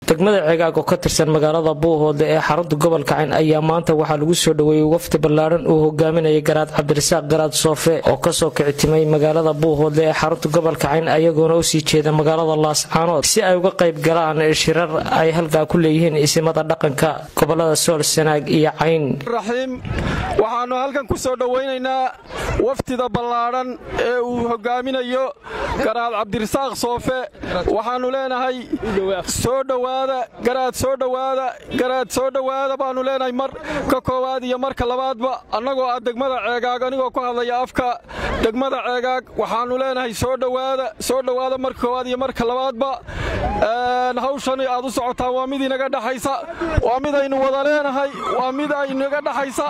degmada ceegaag oo ka tirsan magaalada buuhoodle ee xarunta gobolka cayn ayaa maanta waxaa lagu soo dhoweeyey wafdi ballaadhan uu hogaaminayay garaad cabdirasaaq garaad soofe oo kasoo kicitimay magaalada buuhoodle ee xarunta gobolka cayn ayagoona usii jeeda magaalada laascaanood si ay uga qayb galaan shirar ay halkaa ku leeyihiin isimada dhaqanka gobolada sool sanaag iyo cayn raxiim waxaannu halkan ku soo dhowaynaynaa wafdida ballaadhan ee uu hogaaminayo garaad cabdirasaaq soofe waxaannu leenahay soo dhowaada garaad soo dhowaada garaad soo dhowaada baannu leenahay mar ka koowaad iyo marka labaadba annagoo ah degmada ceegaag anigoo ku hadlaya afka degmada ceegaag waxaannu leenahay soo dhowaada soo dhowaada marka koowaad iyo marka labaadba hawshani aad u socotaan waa mid inaga dhexaysa waa mid aynu wada leenahay waa mid aynaga dhexaysa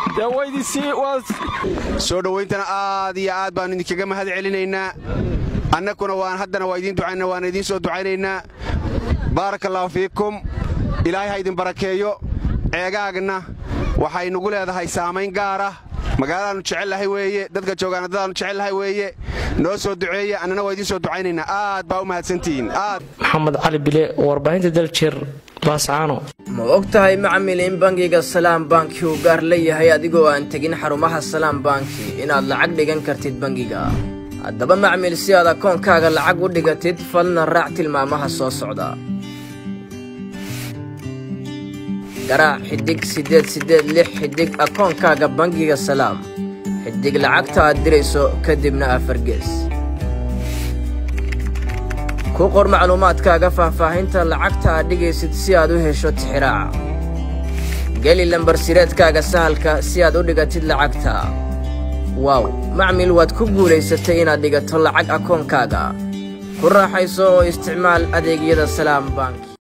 soo dhowayntana aad iyo aad baannu idinkaga mahad celinaynaa annakuna waan haddana waa idiin ducayna waana idiin soo ducaynaynaa baaraka allaahu fiikum ilaahay ha idin barakeeyo ceegaagna waxay nugu leedahay saamayn gaara magaaladaannu jecelnahay weeye dadka joogaana dadaannu jecelnahay weeye noo soo duceeya annana waa idiin soo ducaynaynaa aad baa u mahadsantihiin aad maxamed cali bile warbaahinta daljir laascaano ma og tahay macmil in bangiga salaam banki uu gaar leeyahay adigoo aan tegin xarumaha salaam banki inaad lacag dhigan kartid bangiga haddaba macmil si aad akoonkaaga lacag u dhigatid falna raac tilmaamaha soo socda garaac xiddig siddeed siddeed lix xiddig akoonkaaga bangiga salaam xiddig lacagta aad dirayso kadibna afargees ku qor macluumaadkaaga faahfaahinta lacagta aad dhigaysid si aad u hesho tixiraaca geli lambarsireedkaaga sahalka si aad u dhigatid lacagta waaw macmil waad ku guulaysatay inaad dhigato lacag akoonkaaga ku raaxayso oo isticmaal adeegyada salaam bank